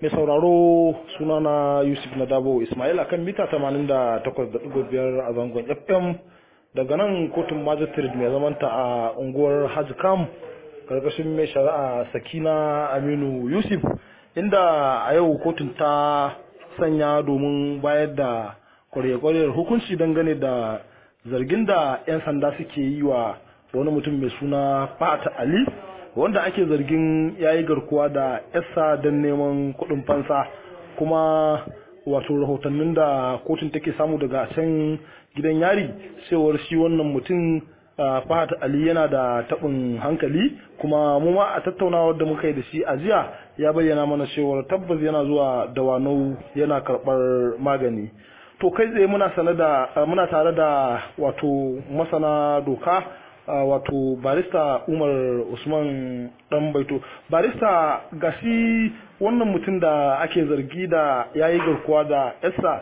mai sauraro sunana yusuf nadabo ismail akan mita 88.5 a zangon fm daga nan kotun magistrate mai zamanta a unguwar hajj kam karkashin mai shari'a sakina aminu yusuf inda a yau kotun ta sanya domin bayar da kwarya-kwaryar hukunci dangane da zargin da 'yan sanda suke yi wa wani mutum mai suna fata ali wanda ake zargin ya yi garkuwa da yasa don neman kuɗin fansa kuma wato rahotannin da kotun take samu daga can gidan yari cewar shi wannan mutum Fahad Ali yana da taɓin hankali kuma mu ma a tattaunawar da muka yi da shi a jiya ya bayyana mana cewar tabbas yana zuwa dawanau yana karɓar magani to kai tsaye muna sane da muna tare da wato masana doka wato barista Umar Usman dan baito barista gashi wannan mutum da ake zargi da yayi garkuwa da Esther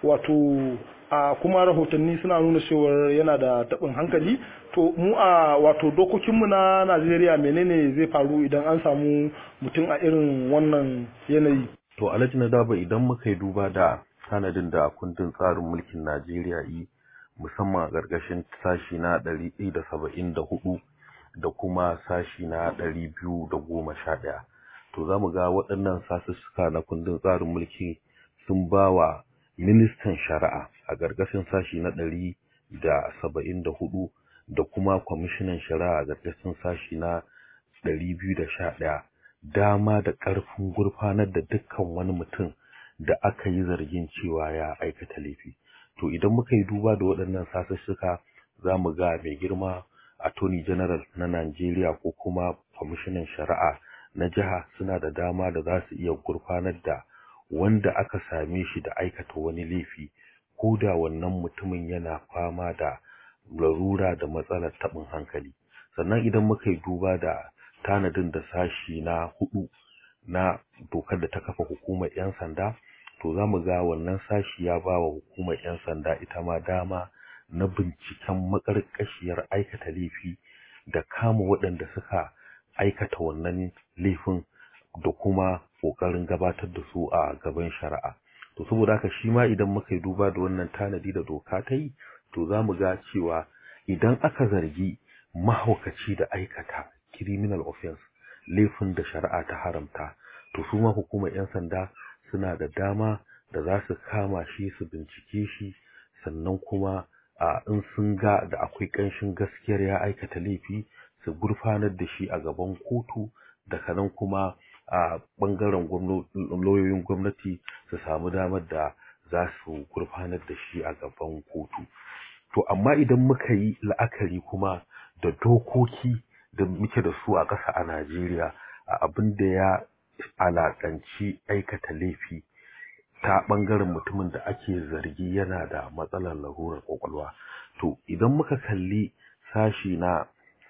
wato a kuma rahotanni suna nuna cewar yana da taɓin hankali to mu a wato dokokinmu na najeriya menene zai faru idan an samu mutum a irin wannan yanayi to alhaji na daba idan muka yi duba da tanadin da kundin tsarin mulkin najeriya yi musamman a ƙarƙashin sashi na ɗari ɗaya da saba'in da hudu da kuma sashi na ɗari biyu da goma sha ɗaya to za mu ga waɗannan sasussuka na kundin tsarin mulki sun ba wa ministan shari'a a ƙarƙashin sashi na ɗari da saba'in da hudu da kuma kwamishinan shari'a a ƙarƙashin sashi na ɗari biyu da sha ɗaya dama da ƙarfin gurfanar da dukkan wani mutum da aka yi zargin cewa ya aikata laifi to idan muka yi duba da waɗannan sasussuka za mu ga mai girma attorney general na Najeriya ko kuma kwamishinan shari'a na jiha suna da dama da za su iya gurfanar da wanda aka same shi da aikata wani laifi ko da wannan mutumin yana fama da larura da matsalar taɓin hankali sannan idan muka yi duba da tanadin da sashi na hudu na dokar da ta kafa hukumar 'yan sanda to za mu ga wannan sashi ya ba wa hukumar 'yan sanda ita ma dama na binciken maƙarƙashiyar aikata laifi da kama waɗanda suka aikata wannan laifin da kuma ƙoƙarin gabatar da su a gaban shari'a to saboda haka shi ma idan muka yi duba da wannan tanadi da doka ta yi to za mu ga cewa idan aka zargi mahaukaci da aikata criminal offense laifin da shari'a ta haramta to su ma hukumar 'yan sanda suna da dama da za su kama shi su bincike shi sannan kuma a in sun ga da akwai ƙanshin gaskiyar ya aikata laifi su gurfanar da shi a gaban kotu daga nan kuma a ɓangaren lauyoyin gwamnati su samu damar da za su gurfanar da shi a gaban kotu to amma idan muka yi la'akari kuma da dokoki da muke da su a ƙasa a Najeriya a abin da ya alaƙanci aikata laifi ta ɓangaren mutumin da ake zargi yana da matsalar larurar ƙwaƙwalwa to idan muka kalli sashi na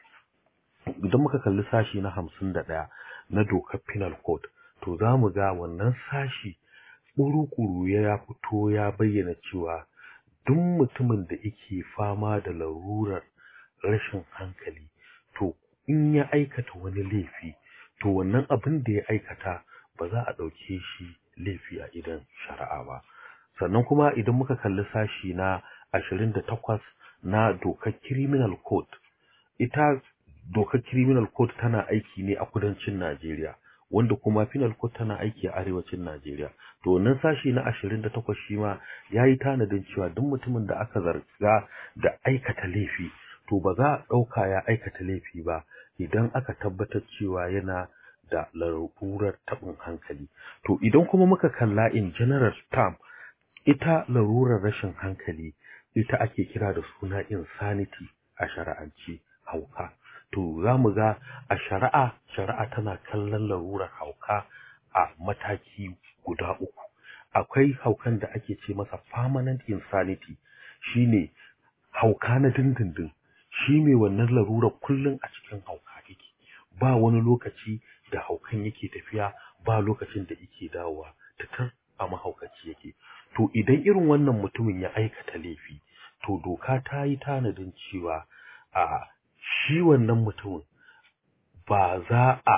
idan muka kalli sashi na hamsin da ɗaya na dokar penal code to za mu ga wannan sashi ƙuru-ƙuru ya fito ya bayyana cewa duk mutumin da yake fama da larurar rashin hankali to in ya aikata wani laifi to wannan abin da ya aikata ba za a ɗauke shi laifi a idan shari'a ba sannan kuma idan muka kalli sashi na ashirin da takwas na dokar criminal code ita dokar criminal code tana aiki ne a kudancin Najeriya wanda kuma penal code tana aiki a arewacin Najeriya to wannan sashi na 28 shi ma yayi tanadin cewa duk mutumin da aka zarga da aikata laifi to ba za a dauka ya aikata laifi ba idan aka tabbatar cewa yana da larurar tabin hankali to idan kuma muka kalla in general term ita larurar rashin hankali ita ake kira da suna insanity a shari'ance hauka to za mu ga a shari'a shari'a tana kallon larurar hauka a mataki guda uku akwai haukan da ake ce masa permanent insanity shine hauka na dindindin shi mai wannan larurar kullum a cikin hauka yake ba wani lokaci da haukan yake tafiya ba lokacin da yake dawowa tatar a mahaukaci yake to idan irin wannan mutumin ya aikata laifi to doka ta yi tanadin cewa a shi wannan mutumin ba za a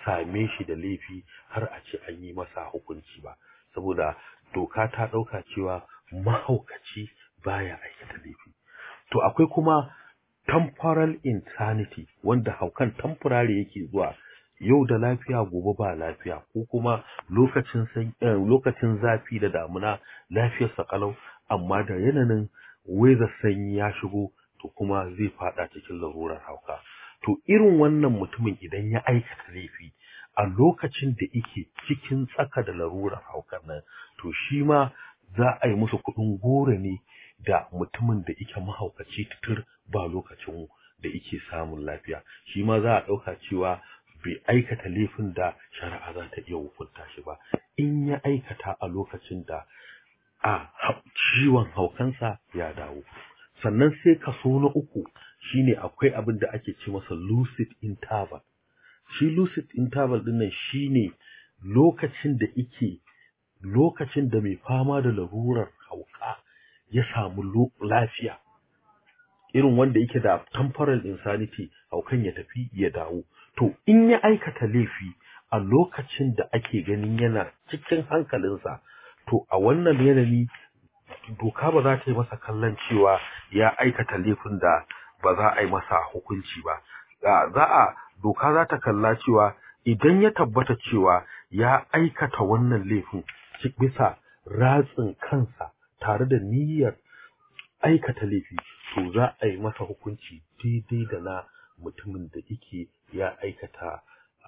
same shi da laifi har a ce an yi masa hukunci ba saboda doka ta ɗauka cewa mahaukaci baya aikata laifi to akwai kuma temporal insanity wanda haukan temporary yake zuwa yau da lafiya gobe ba lafiya ko kuma lokacin lokacin zafi da damuna lafiyarsa kalau amma da yanayin weather sanyi ya shigo to kuma zai fada cikin larurar hauka to irin wannan mutumin idan ya aikata laifi a lokacin da yake cikin tsaka da larurar haukar nan to shi ma za a yi musu kuɗin goro ne da mutumin da yake mahaukaci tutur ba lokacin da yake samun lafiya shi ma za a ɗauka cewa bai aikata laifin da shari'a za ta iya hukunta shi ba in ya aikata a lokacin da a ciwon haukansa ya dawo sannan sai kaso na uku shine akwai abin da ake ce masa lucid interval shi lucid interval din nan shine lokacin da ike lokacin da mai fama da larurar hauka ya samu lafiya irin wanda yake da temporal insanity haukan ya tafi ya dawo to in ya aikata laifi a lokacin da ake ganin yana cikin hankalinsa to a wannan yanayi doka ba za ta yi masa kallon cewa ya aikata laifin da ba za a yi masa hukunci ba za a doka za ta kalla cewa idan ya tabbata cewa ya aikata wannan laifin bisa ratsin kansa tare da niyyar aikata laifi to za a yi masa hukunci daidai da na mutumin da yake ya aikata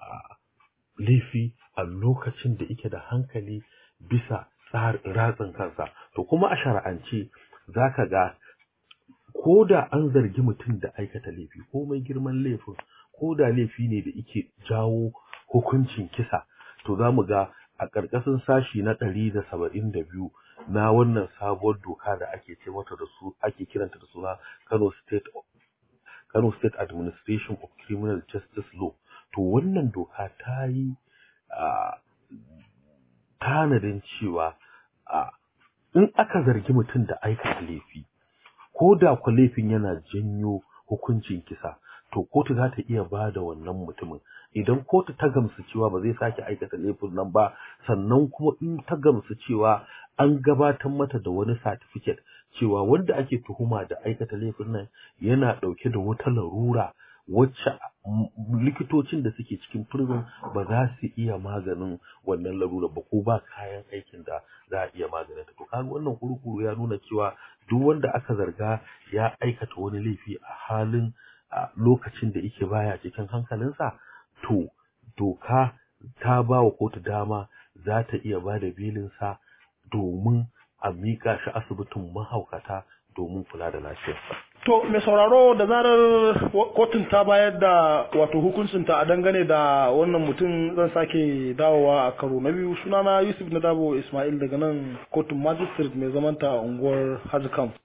laifi a lokacin da yake da hankali bisa ratsin kansa to kuma a shara'ance za ka ga ko da an zargi mutum da aikata laifi ko mai girman laifin ko da laifi ne da yake jawo hukuncin kisa to za mu ga a ƙarƙashin sashi na ɗari da saba'in da biyu na wannan sabuwar doka da ake ce mata da su ake kiranta da suna Kano State Kano State Administration of Criminal Justice Law to wannan doka ta yi tanadin cewa in aka zargi mutum da aikata laifi ko da ku laifin yana janyo hukuncin kisa to kotu za ta iya ba da wannan mutumin idan kotu ta gamsu cewa ba zai sake aikata laifin nan ba sannan kuma in ta gamsu cewa an gabatar mata da wani certificate cewa wanda ake tuhuma da aikata laifin nan yana ɗauke da wata larura wacce likitocin da suke cikin prison ba za su iya maganin wannan larura ba ko ba kayan aikin da za a iya maganin ta to kaga wannan kurkuru ya nuna cewa duk wanda aka zarga ya aikata wani laifi a halin a lokacin da yake baya cikin hankalinsa to doka ta ba wa kotu dama za ta iya ba da belinsa domin a miƙa shi asibitin mahaukata domin kula da lafiyarsa. To, mai sauraro da zarar kotun ta bayar da wato hukuncinta a dangane da wannan mutum zan sake dawowa a karo na biyu sunana Yusuf Nadabo Ismail daga nan kotun magistrate mai zamanta a unguwar Hajjikam.